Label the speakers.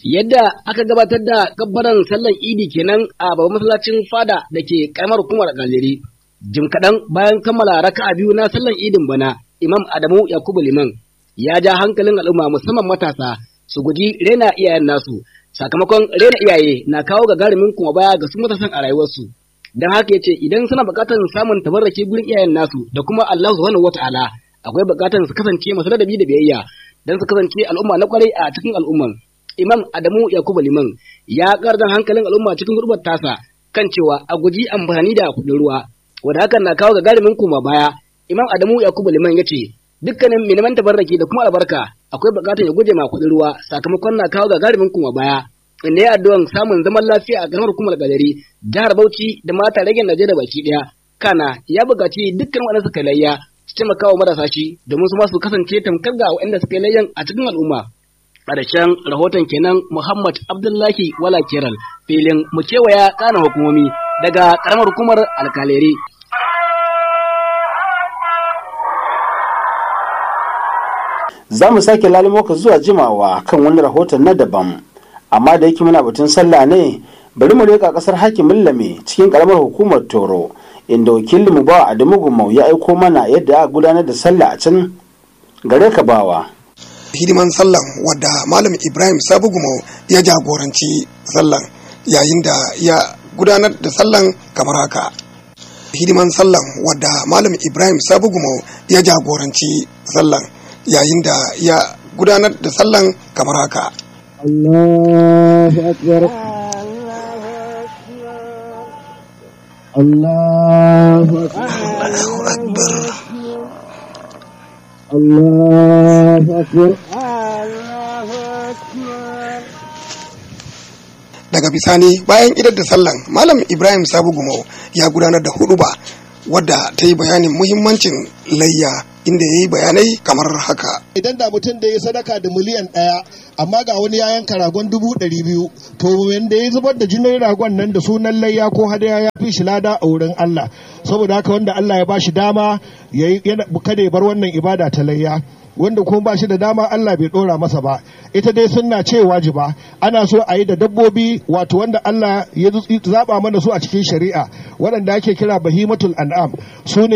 Speaker 1: Yadda aka gabatar da gabbaran sallan idi kenan a babban masallacin fada da ke karamar hukumar galeri. Jim kaɗan bayan kammala raka'a biyu na sallan idin bana, Imam Adamu Yakubu Liman ya ja hankalin al'umma musamman matasa su guji rena iyayen nasu. Sakamakon rena iyaye na kawo gagarumin kuma baya ga su matasan a rayuwarsu. Don haka ya ce idan suna buƙatar samun tabarraki gurin iyayen nasu da kuma Allah subhanahu wata'ala akwai buƙatar su kasance masu ladabi da biyayya don su kasance al'umma na kwarai a cikin al'umman. Imam Adamu Yakubu Liman ya ƙardan hankalin al'umma cikin gurbar tasa kan cewa a guji amfani da kuɗin ruwa, wanda hakan na kawo gagarumin koma baya. Imam Adamu Yakubu Liman ya ce, dukkanin miniman tabarraki da kuma albarka akwai buƙatar ya guje ma kuɗin ruwa sakamakon na kawo gagarumin koma baya. Inda ya addu'an samun zaman lafiya a ƙaramar hukumar galeri, jihar Bauchi da mata rage Najeriya baki ɗaya. Kana ya buƙaci dukkan waɗanda suka layya su taimaka wa marasa shi domin su ma su kasance tamkar ga waɗanda suka layyan a cikin al'umma. ƙarshen rahoton kenan Muhammad Abdullahi Wala Kiral filin mu kewaya ƙanan hukumomi daga ƙaramar hukumar alkaleri.
Speaker 2: Za mu sake lalimo ka zuwa jimawa kan wani rahoton na daban, amma da yake muna batun sallah ne bari mu leƙa ƙasar hakimin lame cikin ƙaramar hukumar Toro, inda wakilinmu bawa Adamu Gumau ya aiko mana yadda aka gudanar da sallah a can gare ka bawa.
Speaker 3: hidiman sallan wadda malam ibrahim sabugumau ya jagoranci sallan yayin da ya gudanar da sallan kamar haka hidiman sallan wadda malam ibrahim sabugumau ya jagoranci sallan yayin da ya gudanar da sallan kamar haka
Speaker 4: Allahu akbar Allahu akbar Allahu akbar
Speaker 3: daga bisani bayan idar da sallan malam ibrahim sabu gumau ya gudanar da huduba wadda ta yi bayanin muhimmancin layya inda ya yi bayanai kamar haka
Speaker 5: idan da mutum da ya sadaka da miliyan ɗaya amma ga wani ya yanka ragon dubu ɗari biyu to wanda ya zubar da jinin ragon nan da sunan layya ko hadaya ya fi shi lada a wurin Allah saboda haka wanda Allah ya ba shi dama ya yi kada ya bar wannan ibada ta layya wanda kuma ba shi da dama Allah bai dora masa ba ita dai sunna ce wajiba ana so a yi da dabbobi wato wanda Allah ya zaba mana su a cikin shari'a waɗanda ake kira bahimatul an'am su ne